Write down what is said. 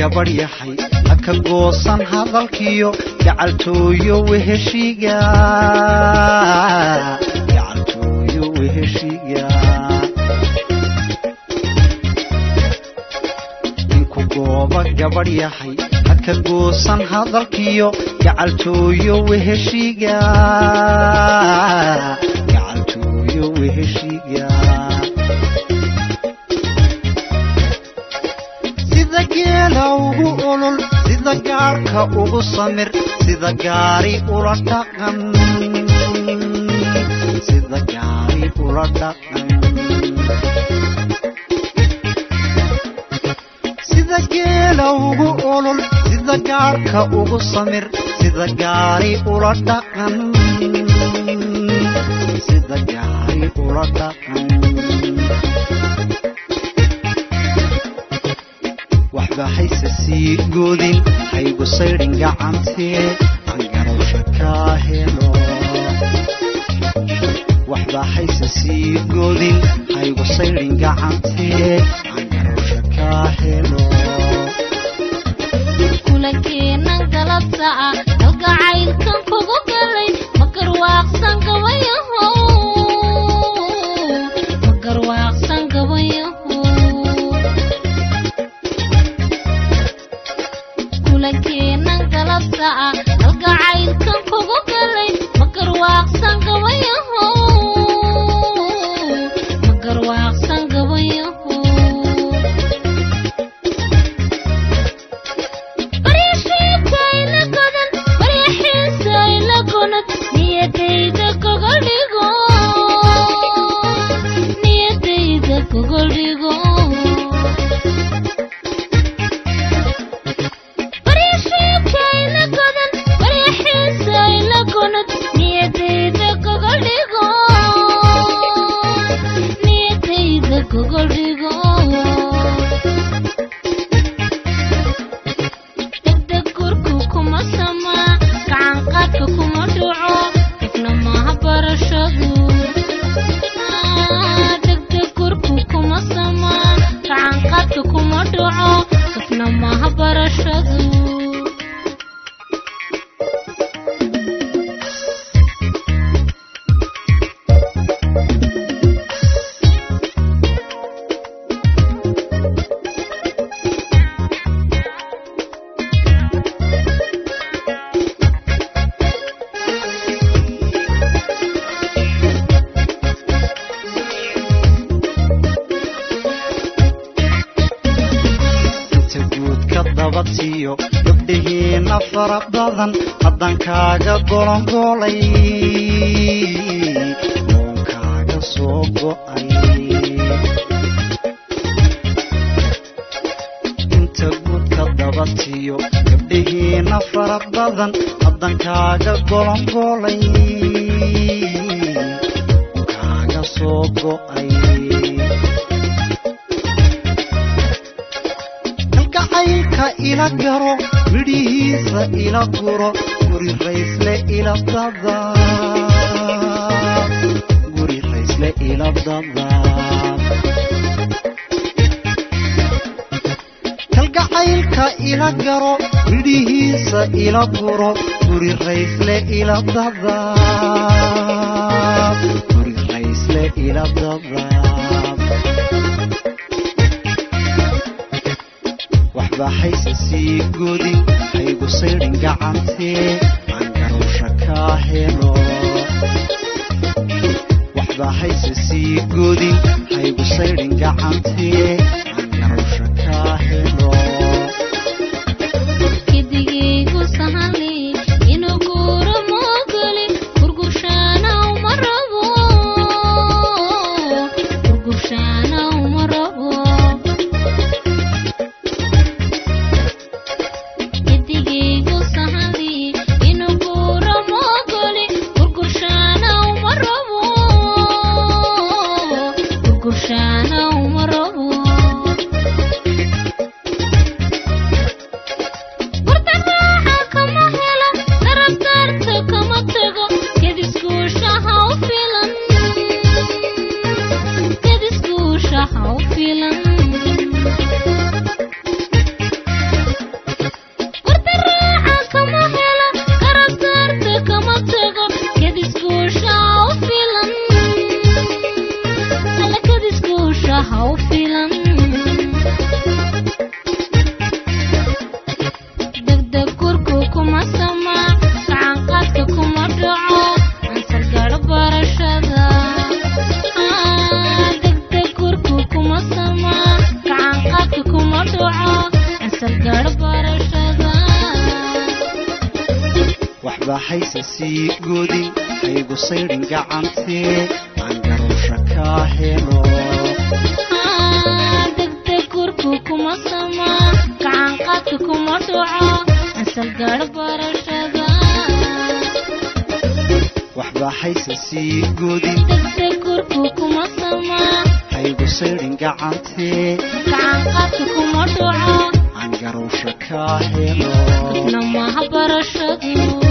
gabadh yahay haka goosan hadalkiyo gacaltooyo weheshiga gacaltooyo weheshiga ninku gooba gabadh yahay haka goosan hadalkiyo gacaltooyo weheshiga gacaltooyo weheshiga sida geela ugu olol sida gaadhka ugu samir sida gaari ula dhaqan sida gaari ula dhaqan sida geela ugu olol sida gaadhka ugu samir sida gaari ula dhaqan sida gaari ula dhaqan waxba hayse sii goodin haygu saydhin gacantee aan garowsha kaa helo waxba hayse sii goodin haygu saydhin gacantee aan garowsha kaa helo kulankeenan galabta ah kalgacaylkan kugu galay ma garwaaqsan gabayaho ma garwaaqsan gabayaho kulankeenan galabta ah kalgacaylkan kugu galay ma garwaaqsan gabayaho ma garwaaqsan gabayaho baryaxiintayla godan baryaxiintayla gonad niyadayda gogoldhigo niyadayda gogoldhigo baryaxiintayla godan baryaxiintayla gonad niyadayda gogoldhigo niyadayda gogoldhigo degdeg gurku kuma samaa gacan qaadka kuma dhuco ifna maaha barashadu degdeg gurku kuma samaa gacan qaadka kuma dhuco ifna maaha barashadu inta guud ka dabadsiiyo gabdhihiina fara badan haddaan kaaga golongoolay oon kaaga soo go'ay inta guud ka dabadsiiyo gabdhihiina fara badan haddaan kaaga golongoolay oon kaaga soo go'ay kalgacaylka ila garo midhihiisa ila guro guri raysle ila dada guri raysle ila dada kalgacaylka ila garo midhihiisa ila guro guri raysle ila dada guri raysle ila dada waxba hayse sii godin haygu saydhin gacantee aan garowsha kaa helo waxba hayse sii godin haygu saydhin gacantee aan garowsha kaa helo kidigaygu sahali inuu guuro moogoli gurgurshaana uma rabo gurgurshaana uma rabo kidigaygu sahali inuu guuro moogoli gurgurshaana uma rabo gurgurshaana uma rabo sama gacanqaadka kuma dhaco ansar gaadho barashada degdeg gurku kuma sama gacanqaadka kuma dhaco ansar gaadho barashada waxba hayse sii godin haygu saydhin gacantee aan garowsha kaa helo degdeg gurku kuma sama gacanqaadka kuma dhaco ansar gaadho barashada waxba hayse sii godin degdeg gurku kuma sama haygu saydhin gacantee gacanqaadka kuma dhaco aan garowsha kaa helo namaha barashadu